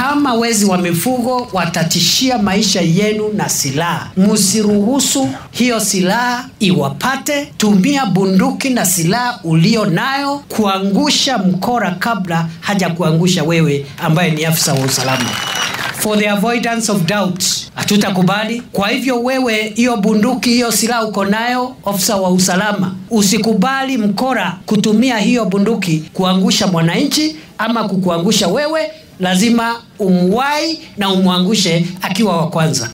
kama wezi wa mifugo watatishia maisha yenu na silaha, msiruhusu hiyo silaha iwapate. Tumia bunduki na silaha ulio nayo kuangusha mkora kabla haja kuangusha wewe ambaye ni afisa wa usalama. For the avoidance of doubt, hatutakubali. Kwa hivyo wewe, hiyo bunduki, hiyo silaha uko nayo, ofisa wa usalama, usikubali mkora kutumia hiyo bunduki kuangusha mwananchi ama kukuangusha wewe. Lazima umwai na umwangushe akiwa wa kwanza.